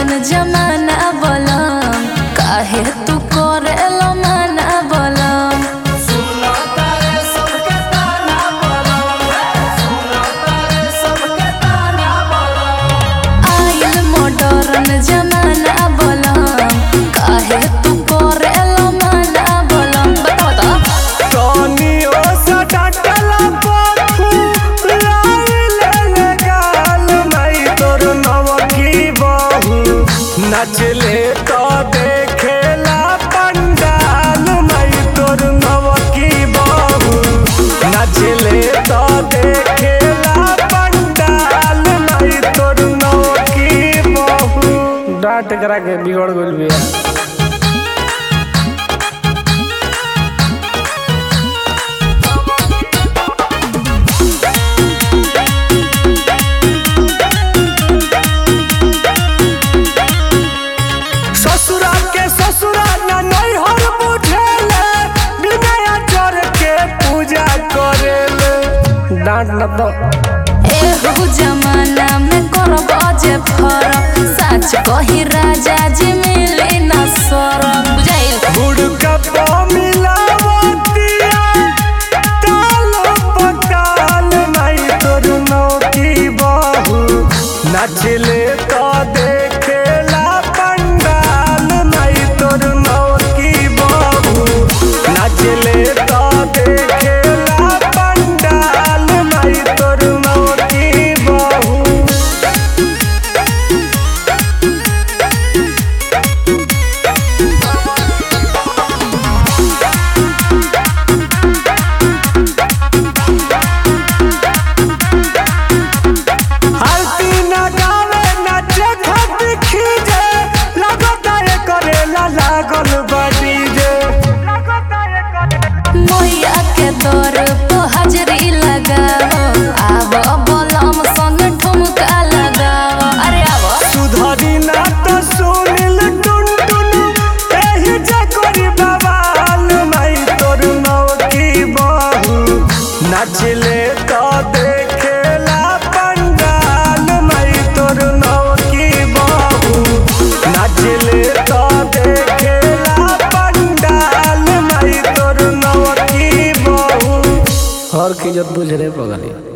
modern जमाना बोलम काहे तू करे लो माना बोलम आइल मॉडर्न जमाना बोलम काहे तू करे लो माना बोलम बता बता कनियो सा डाटला पथु लाइल लगाल मई तोर नवकी बहू नचले तो देखेला पंडाल मई तोर नवकी बहू नचले तो देखेला पंडाल मई तोर नवकी बहू डांट करा के बिगड़ गइल बिया ससुरा के ससुरा ना नैहर बुझेले बिना चोर के पूजा करेले डांट न तो एहू जमाना में करब जे फरक सच कही राजा जी मिले न सरक बुझाइल गुड़ का मिलावतिया ताल पकाल नहीं तोर नौकी बहू नचले तो देखेला पंडाल नहीं तोर नौकी बहू नचले तो देखेला पंडाल नहीं तोर नौकी बहू हल्दी न गावे नाचे खातिर खीजे लगता है करेला लागल बड़ी जे मैया के दर पे हाजरी लगाओ आब बलम संग ठुमका लगाओ अरे आब सुधरी ना तो सुनिल टुन टुन एही जे करी बवाल मई तोर नौकी बहू नचले तो देखेला पंडाल मई तोर नौकी बहू नचले तो देखेला पंडाल मई तोर नौकी बहू हर की इज्जत बुझ रे पगली